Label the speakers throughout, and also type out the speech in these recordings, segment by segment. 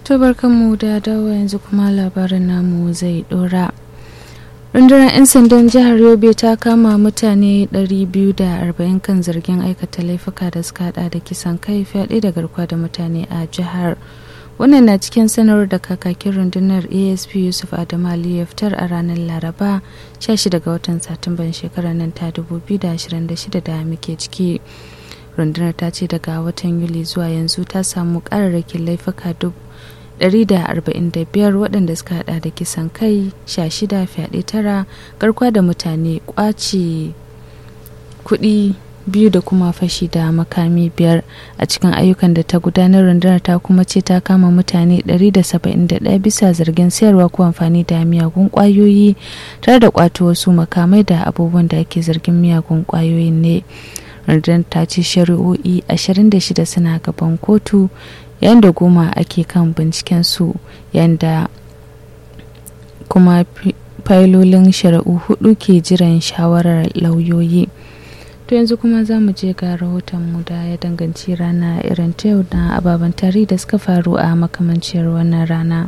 Speaker 1: To barkanmu da dawo yanzu kuma labarin namu zai dora. rundunar 'yan sandan jihar yobe ta kama mutane 240 kan zargin aikata laifuka da suka hada da kisan kai fyaɗe da garkuwa da mutane a jihar wannan na cikin sanarwar da kakakin rundunar asp yusuf adamu ali ya fitar a ranar laraba 16 ga watan satumban shekarar nan ta 2026 da muke ciki rundunar ta ce daga watan yuli zuwa yanzu ta samu kararrakin laifuka 145 waɗanda suka hada da kisan kai 16 fyaɗe tara garkuwa da mutane kwace kuɗi biyu da kuma fashi da makami biyar a cikin ayyukan da ta gudanar rundunar ta kuma ce ta kama mutane 171 bisa zargin sayarwa ko amfani da miyagun kwayoyi tare da kwato wasu makamai da abubuwan da ake zargin miyagun kwayoyin ne rundunar ta ce shari'o'i 26 suna gaban kotu yayin da goma ake kan binciken su yayin da kuma failolin shari'u hudu ke jiran shawarar lauyoyi to yanzu kuma za mu je ga rahotonmu da ya danganci rana irin ta yau na ababen tarihi da suka faru a makamanciyar wannan rana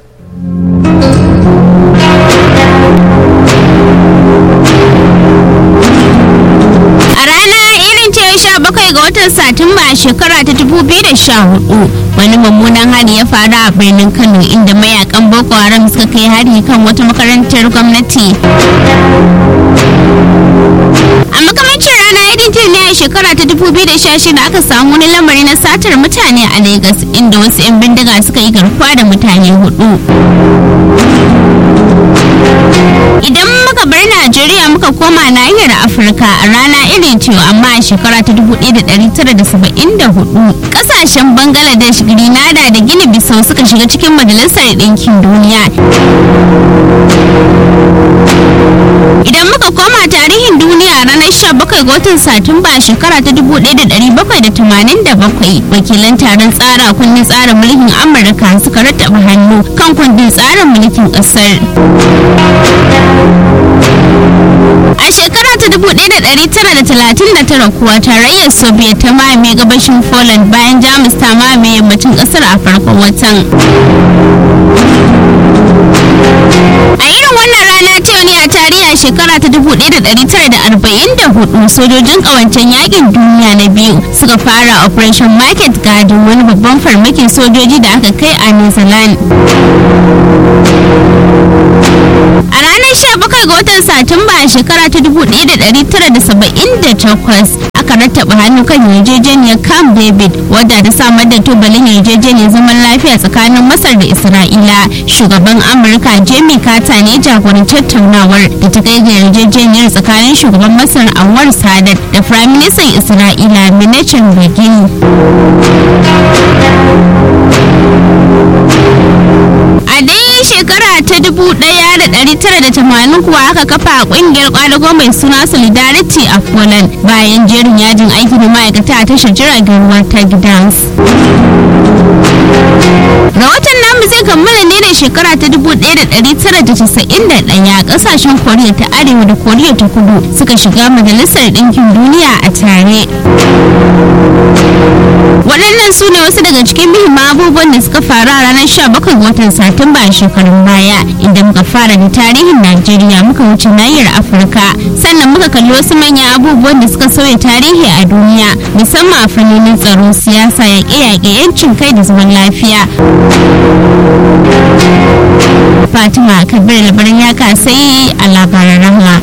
Speaker 2: A rana irin ce sha bakwai ga watan Satumba a shekara ta dubu biyu da sha hudu wani mummunan hari ya faru a birnin Kano inda mayakan Boko Haram suka kai hari kan wata makarantar gwamnati. A makamancin rana irin ce ne a shekara ta dubu biyu da sha shida aka samu wani lamari na satar mutane a Legas inda wasu 'yan bindiga suka yi garkuwa da mutane hudu. Idan muka bar Najeriya muka koma nahiyar Afirka a rana irin cewa amma a shekara ta 1974 kasashen Bangladesh, Grenada da Gini Bissau suka shiga cikin Majalisar Ɗinkin Duniya. Idan muka koma tarihin duniya a ranar 17 ga watan Satumba a shekara ta 1787 wakilan taron tsara kundin tsarin mulkin Amurka suka rattaba hannu kan kundin tsarin mulkin ƙasar. A shekara ta 1939 kuwa tarayyar Soviet ta mamaye gabashin Poland bayan Jamus ta mamaye yammacin kasar a farkon watan. A irin wannan rana ce ne a tarihi a shekara ta 1944 sojojin kawancen yakin duniya na biyu suka fara Operation Market Garden wani babban farmakin sojoji da aka kai a New Zealand. A ranar 17 ga watan Satumba a shekara ta 1978 aka rattaba hannu kan yarjejeniyar Camp David wadda ta samar da tubalin yarjejeniyar zaman lafiya tsakanin Masar da Isra'ila. Shugaban Amurka Jimmy Carter ne jagoranci tattaunawar da ta kai ga yarjejeniyar tsakanin shugaban Masar Anwar Sadat da Firaministan Isra'ila Menachem Begin. A dai shekara ta 1980 kuwa aka kafa kungiyar kwadago mai suna Solidarity a Poland bayan jerin yajin aiki da ma'aikata a tashar jiragen ruwa ta Gdansk. Rahoton namu zai kammala ne da shekara ta 1991 kasashen Koriya ta Arewa da Koriya ta Kudu suka shiga Majalisar Ɗinkin Duniya a tare. waɗannan su ne wasu daga cikin muhimman abubuwan da suka faru a ranar 17 ga watan satumba a shekarun baya inda muka fara da tarihin najeriya muka wuce nahiyar afirka sannan muka kalli wasu manyan abubuwan da suka sauya tarihi a duniya musamman a fannonin tsaro siyasa yaƙe-yaƙe yancin kai da zaman lafiya fatima kabir labarin ya kasai a labaran rahama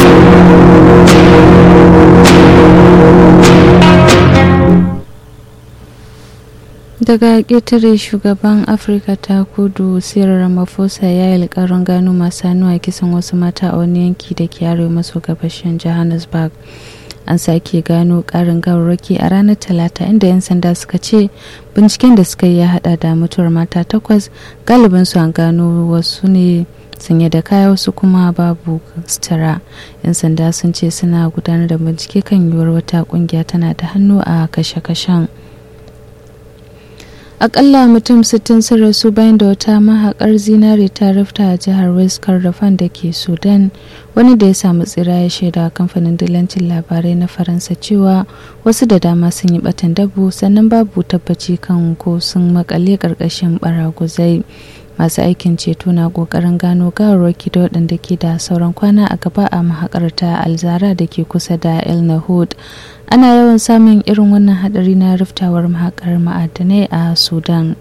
Speaker 1: daga ƙetare shugaban afirka ta kudu sirar ramaphosa ya yi alƙarin gano masu hannu a kisan wasu mata a wani yanki da ke arewa maso gabashin johannesburg an sake gano ƙarin gawarwaki a ranar talata inda 'yan sanda suka ce binciken da suka yi ya hada da mutuwar mata takwas galibin su an gano wasu ne sanye da kaya wasu kuma babu sutura yan sanda sun ce suna gudanar da bincike kan yiwuwar wata kungiya tana da hannu a kashe-kashen akalla mutum 60 sun rasu bayan da wata mahaƙar zinare ta rufta a jihar west kordofan da ke sudan wani da ya samu tsira ya shaida kamfanin dillancin labarai na faransa cewa wasu da dama sun yi batan dabu sannan babu tabbaci kan ko sun makale ƙarƙashin baraguzai masu aikin ceto na kokarin gano gawarwaki da waɗanda ke da sauran kwana a gaba a mahaƙar ta alzara da ke kusa da el nahud ana yawan samun irin wannan hadari na riftawar mahaƙar ma'adanai a sudan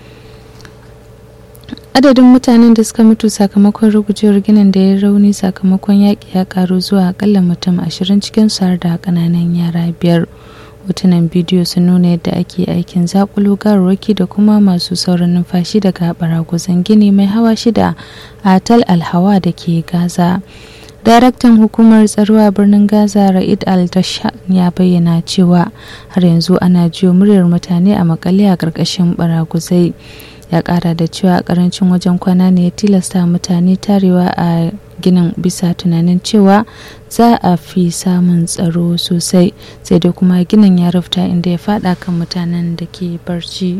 Speaker 1: adadin mutanen da suka mutu sakamakon rugujewar ginin da ya rauni sakamakon yaƙi ya karu zuwa akalla mutum ashirin cikin har da ƙananan yara biyar hotunan bidiyo sun nuna yadda ake aikin zakulo gawarwaki da kuma masu sauran numfashi daga baraguzan gini mai hawa shida a tal alhawa da ke gaza daraktan hukumar tsaro a birnin gaza ra'id al ya bayyana cewa har yanzu ana jiyo muryar mutane a makale a ƙarƙashin baraguzai ya ƙara da cewa karancin wajen kwana ne ya tilasta mutane tarewa a ginin bisa tunanin cewa za a fi samun tsaro sosai sai dai kuma ginin ya rufta inda ya fada kan mutanen da ke barci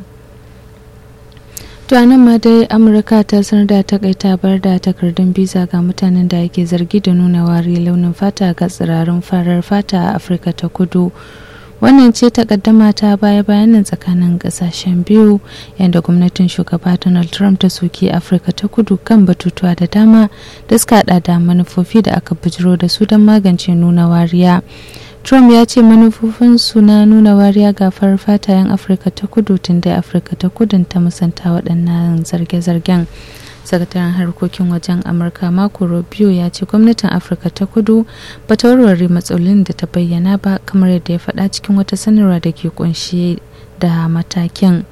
Speaker 1: to nan ma dai amurka ta sanar da takaita bar da takardun biza ga mutanen da ake zargi da nuna wari launin fata ga tsirarin farar fata a afirka ta kudu wannan ce takaddama ta baya bayanin tsakanin kasashen biyu yadda gwamnatin shugaba donald trump ta soki afirka ta kudu kan batutuwa da dama da suka hada da manufofi da aka bujiro da su don magance nuna wariya trump ya ce manufofinsu na nuna wariya ga farar fatayen afirka ta kudu tun da afirka ta kudun ta musanta waɗannan zarge-zargen sakataren harkokin wajen amurka mako rubio ya ce gwamnatin afirka ta kudu ba ta warware matsalolin da ta bayyana ba kamar yadda ya faɗa cikin wata sanarwa da ke kunshe da matakin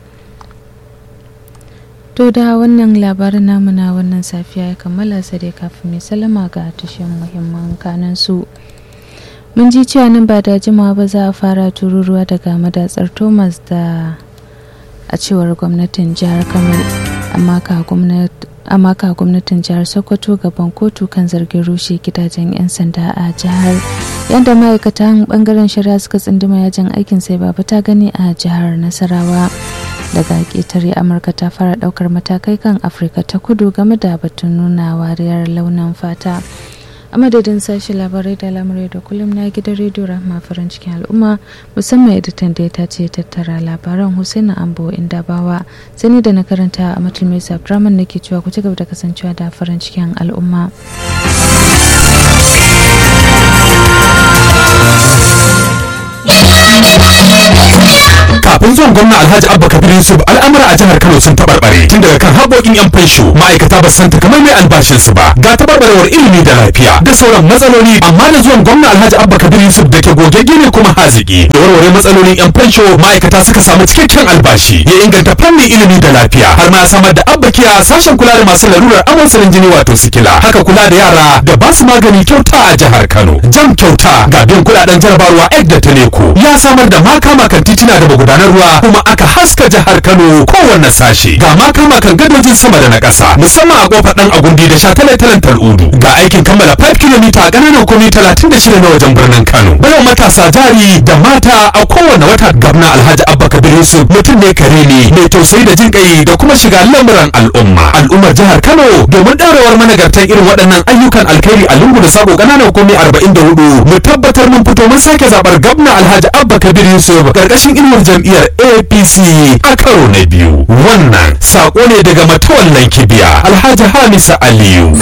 Speaker 1: to da wannan labarin namu na wannan safiya ya kammala sai dai kafin mai salama ga tushen muhimman kanan su mun ji cewa nan ba da jimawa ba za a fara tururuwa daga madatsar thomas da a cewar gwamnatin jihar kano amma ka gwamnati amma ka gwamnatin jihar sokoto gaban kotu kan zargin rushe gidajen 'yan sanda a jihar yadda ma'aikatan bangaren shari'a suka tsinduma yajin aikin sai baba ta gani a jihar nasarawa daga ƙetare amurka ta fara ɗaukar matakai kan afirka ta kudu game da batun nuna wariyar launin fata a madadin sashi labarai da lamarai da kullum na gidan rediyo rahma farin cikin al'umma musamman editan da ya tace tattara labaran husaina ambo inda bawa sani da na karanta a matulmai abdurrahman nake cewa ku ci gaba da kasancewa da farin cikin al'umma
Speaker 3: kafin zuwan gwamna alhaji abba kabir yusuf al'amura a jihar kano sun tabarbare tun daga kan haƙoƙin yan fansho ma'aikata ba san kamar mai albashin su ba ga tabarbarewar ilimi da lafiya da sauran matsaloli amma da zuwan gwamna alhaji abba kabir yusuf da ke gogegge ne kuma haziki da warware matsalolin yan fansho ma'aikata suka samu cikakken albashi ya inganta fannin ilimi da lafiya har ma samar da abba kiya sashen kula da masu larurar amosarin jini wato sikila haka kula da yara da ba su magani kyauta a jihar kano jam kyauta ga biyan kuɗaɗen jarabarwa ek da taleko ya samar da makama kan titina da magudanar ruwa kuma aka haska jihar Kano kowanne sashe ga makama kan gadojin sama da na ƙasa musamman a kofar dan agundi da shataletalen tal'udu ga aikin kammala 5 km a ƙananan komi 36 na wajen birnin Kano bayan matasa jari da mata a kowanne wata gwamna Alhaji Abba Kabir Yusuf mutum ne kare ne mai tausayi da jin kai da kuma shiga lamuran al'umma al'ummar jihar Kano domin ɗaurewar managartan irin waɗannan ayyukan alkhairi a lungu da sako ƙananan komi 44 mu tabbatar mun fito mun sake zaɓar gwamna Alhaji Abba Kabir Yusuf ƙarƙashin inuwar jam'iyyar apc a karo na biyu wannan sako ne daga matawallan kibiya alhaji hamisa aliyu